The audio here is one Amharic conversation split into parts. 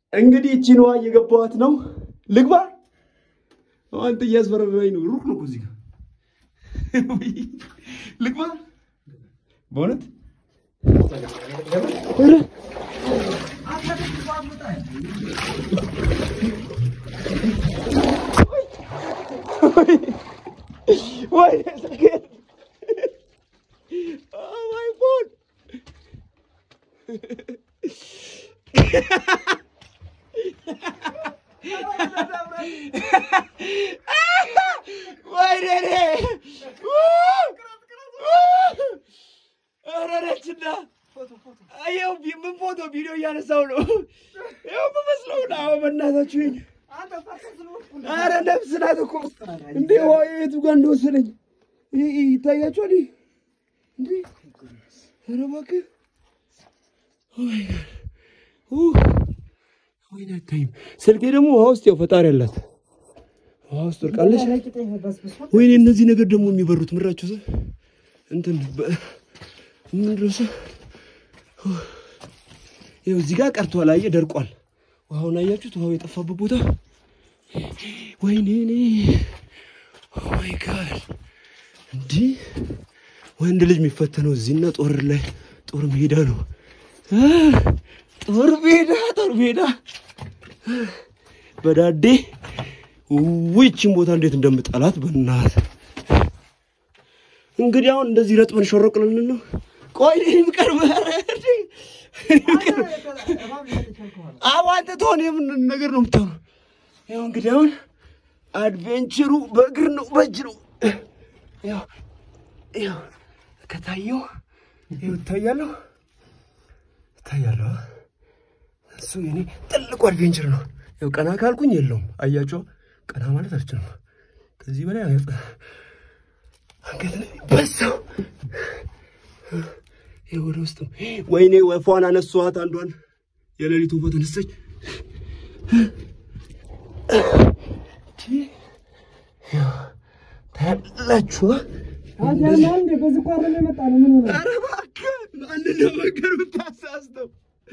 እንግዲህ እቺን ውሃ እየገባኋት ነው። ልግባ። አንተ እያስፈራራኝ ነው። ሩቅ ነው እኮ እዚህ ጋር ልግባ። በእውነት ኧረ ወይኔ ስልኬን Oh my phone! ወይኔ እኔ! ኧረ ነችና ይኸው ቢ- ምን ፎቶ ቪዲዮ እያነሳው ነው። ይኸው የምመስለው ነው። አዎ በእናታችሁ ይኸኝ። ኧረ ነፍስ ናት እኮ እንዴ! ውሃ የቱ ጋር እንደወሰደኝ ይ- ይ- ይታያችኋል? ይህ እንዴ! ኧረ እባክህ ኦ ማይ ጋድ! ኡ! ወይኔ አይታይም። ስልኬ ደግሞ ውሃ ውስጥ ያው ፈጣሪ አላት ውሃ ውስጥ ወድቃለች። ወይኔ እነዚህ ነገር ደግሞ የሚበሩት ምራችሁ ሰ እንትን በ- ምንድን ነው እሱ? ይኸው እዚህ ጋር ቀርቷል። አየህ ደርቋል። ውሃውን አያችሁት? ውሃው የጠፋበት ቦታ ወይኔ እኔ ኦ ማይ ጋድ እንዲህ ወንድ ልጅ የሚፈተነው እዚህና ጦር ላይ ጦር ሜዳ ነው። አ፣ ጦር ሜዳ ጦር ሜዳ በዳዴ ውይችን ቦታ እንዴት እንደምጠላት በእናት እንግዲህ አሁን እንደዚህ ረጥበን ሾሮቅ ልንል ነው። ቆይ እኔም ቀርበ አዎ አንተ ትሆን የምን ነገር ነው የምታወራው? ያው እንግዲህ አሁን አድቬንቸሩ በእግር ነው በእጅ ነው። ያው ያው ከታየው ይኸው እታያለሁ እታያለሁ። እሱ የኔ ትልቁ አድቬንቸር ነው። ያው ቀና ካልኩኝ የለውም። አያቸው ቀና ማለት አልችልም። ከዚህ በላይ አንገት አንገት ላይ በሳው ይኸው ወደ ውስጥ ነው። ወይኔ ወፏን አነሷት። አንዷን የሌሊት ወፏ ተነሳች። ታያላችሁ ኧረ እባክህ አንድ ነገር ብታሳስተው።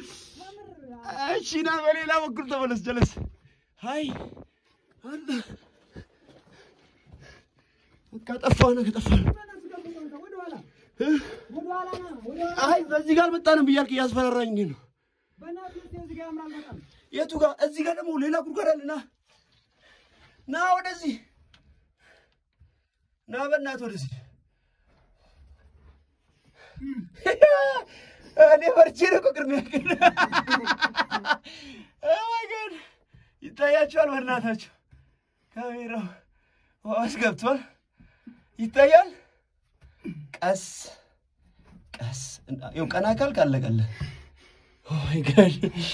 እሺ ና በሌላ በኩል ተመለስ። ጀለስ አይ አንተ በቃ ጠፋህ ነው ከጠፋህ ነው። አይ በዚህ ጋር መጣንም ብያልክ እያስፈራራኝ እንዴት ነው? የቱ ጋር? እዚህ ጋር ደግሞ ሌላ ጉድጓድ አለ። ና ና ወደዚህ ና በእናትህ ወደዚህ እኔ ፈርቼ ነው እኮ ቅድሚያ ግን ኦማይ ጋድ ይታያቸዋል። በእናታቸው ካሜራው ውሃ ውስጥ ገብቷል። ይታያል። ቀስ ቀስ ይኸው ቀና ካልክ አለቀልህ። ኦማይ ጋድ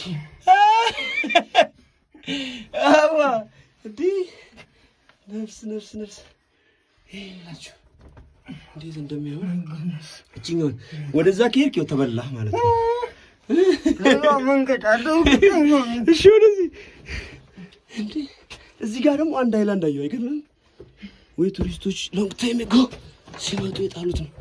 አዋ እንዲህ ነፍስ ነፍስ ነፍስ ይላችሁ እንዴት እንደሚሆን እችኛውን ወደዛ ከሄድክ ያው ተበላህ ማለት ነው። እሺ ወደዚህ እንዴ እዚህ ጋር ደግሞ አንድ ሃይላንድ አየሁ። አይገርምም ወይ? ቱሪስቶች ሎንግ ታይም ጎ ሲመጡ የጣሉት ነው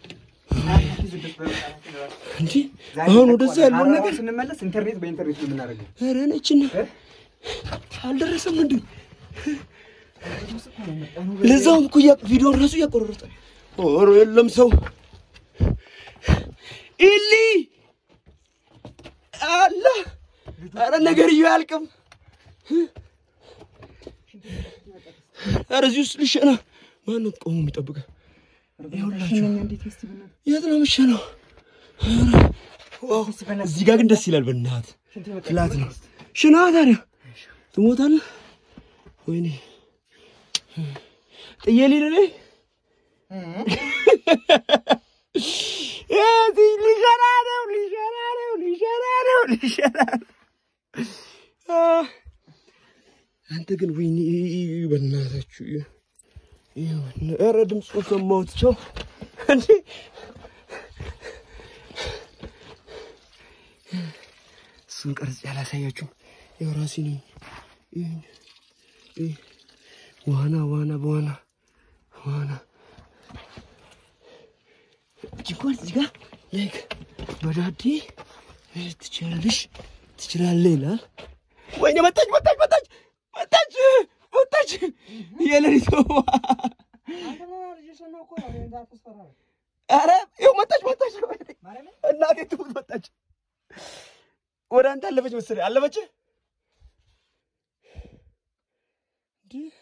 እንዴ። አሁን ወደዛ ያለውን ነገር ስንመለስ ኢንተርኔት በኢንተርኔት ነው የምናደርገው። ኧረ ነችን አልደረሰም እንዴ? ለዛውም እኮ እያ- ቪዲዮን ራሱ እያቆረረጠ ኦሮ የለም ሰው ኢሊ አላ አረ ነገርዬው አያልቅም። አረ እዚህ ውስጥ ልሸና ማነው ቆሞ የሚጠብቀ? ይኸውላችሁ የት ነው የምሸናው? ኧረ ዋው እዚህ ጋር ግን ደስ ይላል። በእናትህ ፍላት ነው። ሽና ታዲያ ትሞታለህ። ወይኔ ጥዬ ልሂድ እኔ እዚህ ሊሸና ነው ሊሸና ነው ሊሸና ነው ሊሸና ነው። አ፣ አንተ ግን ወይኔ በእናታችሁ ይኸውና፣ ኧረ ድምፁን ሰማሁት። ቸው እንዴ እሱን ቀርጽ ያላሳያችሁም ያው ራሴ ነኝ። ይኸኝ፣ ይህ ዋና ዋና በዋና ዋና ጅጓን እዚህ ጋር ላይክ በዳዴ መሄድ ትችላለሽ ትችላለህ ይላል። ወይኔ መጣች መጣች መጣች መጣች መጣች የሌሊት ወባ ኧረ ይኸው መጣች መጣች እናቴ ትሙት መጣች ወደ አንተ አለፈች መሰለኝ አለፈች እንዲህ